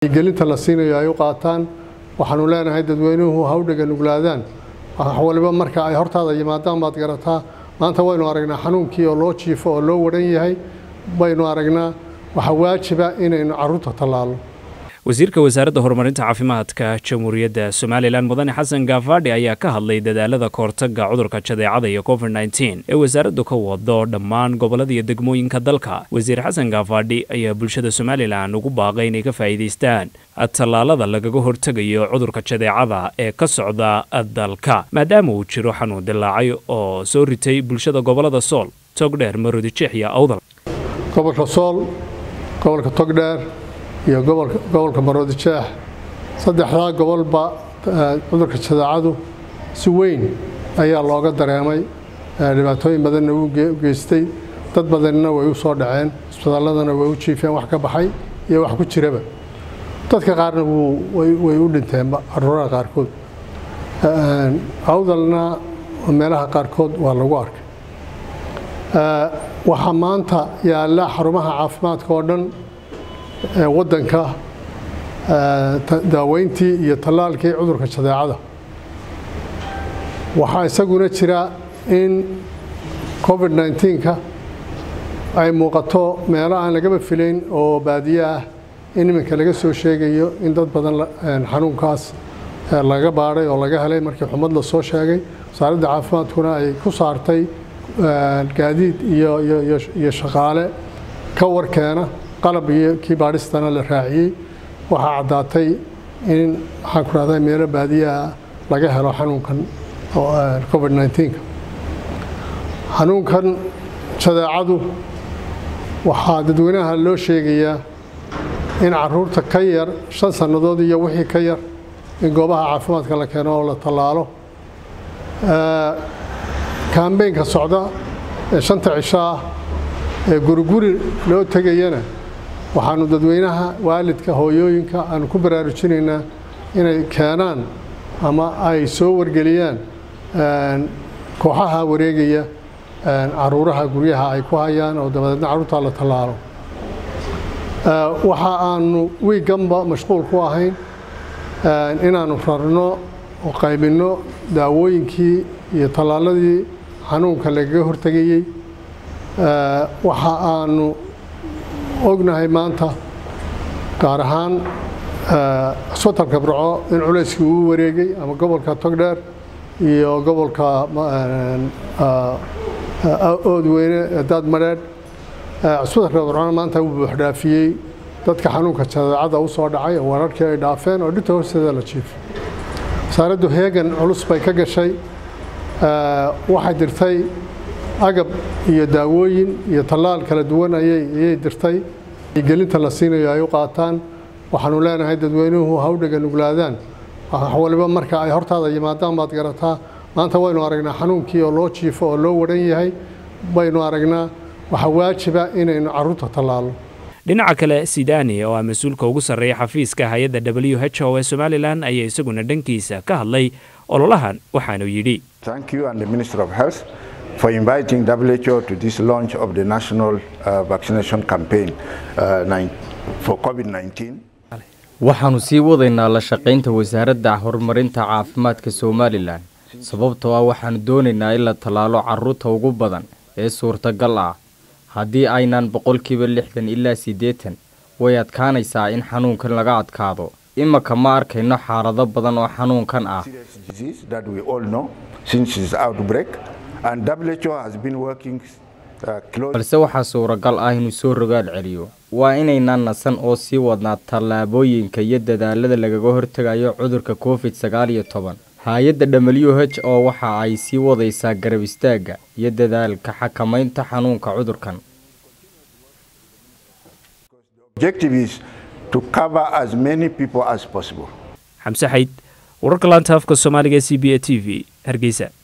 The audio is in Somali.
gelinta la siinayo ay u qaataan waxaanu leenahay dadweynuhu hawdhaga nuglaadaan wax waliba marka ay hortaada yimaadaan baad garataa maanta waynu aragnaa xanuunkii oo loo jiifo oo loo wadhan yahay baynu aragnaa waxaa waajiba inaynu caruurta tallaalo wasiirka wasaaradda horumarinta caafimaadka jamhuuriyadda somalilan mudane xasan gaafadhi ayaa ka hadlay dadaalada kahortaga cudurka jadeecada iyo covid nteen ee wasaaraddu ka wado dhammaan gobollada iyo degmooyinka dalka wasiir xasan gaafadhi ayaa bulshada somalilan ugu baaqay inay ka faa'iidaystaan tallaalada lagaga hortegayo cudurka jadeecada ee ka socda dalka maadaama uu jiro xanuun dilaacay oo soo ritay bulshada gobollada sool togdheer maroodijeex iyo awdal gobolka sool gobolka togdheer iyo gobolka maroodijeex saddexdaa gobolba cudurka jadeecadu si weyn ayaa looga dareemay dhibaatooyin badanna u geystay dad badanna way u soo dhaceen isbitaalladana way u jiifeen wax ka baxay iyo wax ku jiraba dadka qaarna way u dhinteenba caruuraha qaarkood awdalna meelaha qaarkood waa lagu arkay waxaa maanta yaalla xarumaha caafimaadka oo dhan waddanka daaweyntii iyo tallaalkii cudurka jadeecada waxaa isaguna jira in covid nnteenka ay muuqato meelo aan lagaba filayn oo baadiye ah in iminka laga soo sheegayo in dad badan xanuunkaas laga baadhay oo laga helay markii xumad la soo sheegay wasaaradda caafimaadkuna ay ku saartay gaadiid iyo shaqaale ka warkeena qalab iyo kii baadhistana la raaciyey waxaa caddaatay in waxaan ku rahdaa meelo baadiyaha laga helo xanuunkan covid nnteenka xanuunkan jadeecadu waxaa dadweynaha loo sheegayaa in caruurta ka yar shan sannadood iyo wixii ka yar in goobaha caafimaadka la keeno oo la tallaalo kambeynka socda ee shanta cisho ah ee guriguri loo tegayana waxaanu dadweynaha waalidka hooyooyinka aanu ku baraarujinaynaa inay keenaan ama ay soo wargeliyaan kooxaha wareegaya caruuraha guryaha ay ku hayaan oo dabadeedna carruurtaa la tallaalo waxa aanu wiiganba mashquul ku ahayn inaannu rarno oo qaybinno daawooyinkii iyo tallaaladii xanuunka lagaga hortegayey waxa aanu ognahay maanta gaar ahaan cusbitalka burco in culayskii uu wareegay ama gobolka togdheer iyo gobolka oodweyne daadmadheedh cusbitalka burcona maanta uu buuxdhaafiyey dadka xanuunka jadeecada u soo dhacay oo wararkii ay dhaafeen oo dhinta hoosteeda la jiifay wasaaraddu heegan culus bay ka gashay waxay dirtay agab iyo daawooyin iyo tallaal kala duwan ayay dirtay gelinta la siinayo ay u qaataan waxaanu leenahay dadweynuhu hawdhaga nuglaadaan wax waliba marka ay hortaada yimaadaan baad garataa maanta waynu aragnaa xanuunkii oo loo jiifo oo loo wadhan yahay baynu aragnaa waxaa waajiba inaynu caruurta tallaalo dhinaca kale sidani oo ah mas-uulka ugu sarreeya xafiiska hay-adda w h o ee somalilan ayaa isaguna dhankiisa ka hadlay ololahan waxaanu yidhi for inviting WHO to this launch of the national uh, vaccination campaign uh, for COVID-19. waxaannu sii wadaynaa la shaqaynta wasaaradda horumarinta caafimaadka somalilan sababtoo ah waxaannu doonaynaa in la tallaalo carruurta ugu badan ee suurtagal ah haddii aynan boqolkiiba lixdan ilaa siddeetan way adkaanaysaa in xanuunkan laga adkaado imaka ma arkayno xaalado badan oo xanuunkan ah balse waxaa suuragal ah inuu soo rogaal celiyo waa inaynaan nasan oo sii wadnaa tallaabooyinka iyo dadaalada lagaga hortegayo cudurka covid sagaal iyo toban hay-adda w h oo waxa ay sii wadaysaa garab istaagga iyo dadaalka xakamaynta xanuunka cudurkan xamse xayd wararka laanta afka soomaaliga e c b a t v hargeysa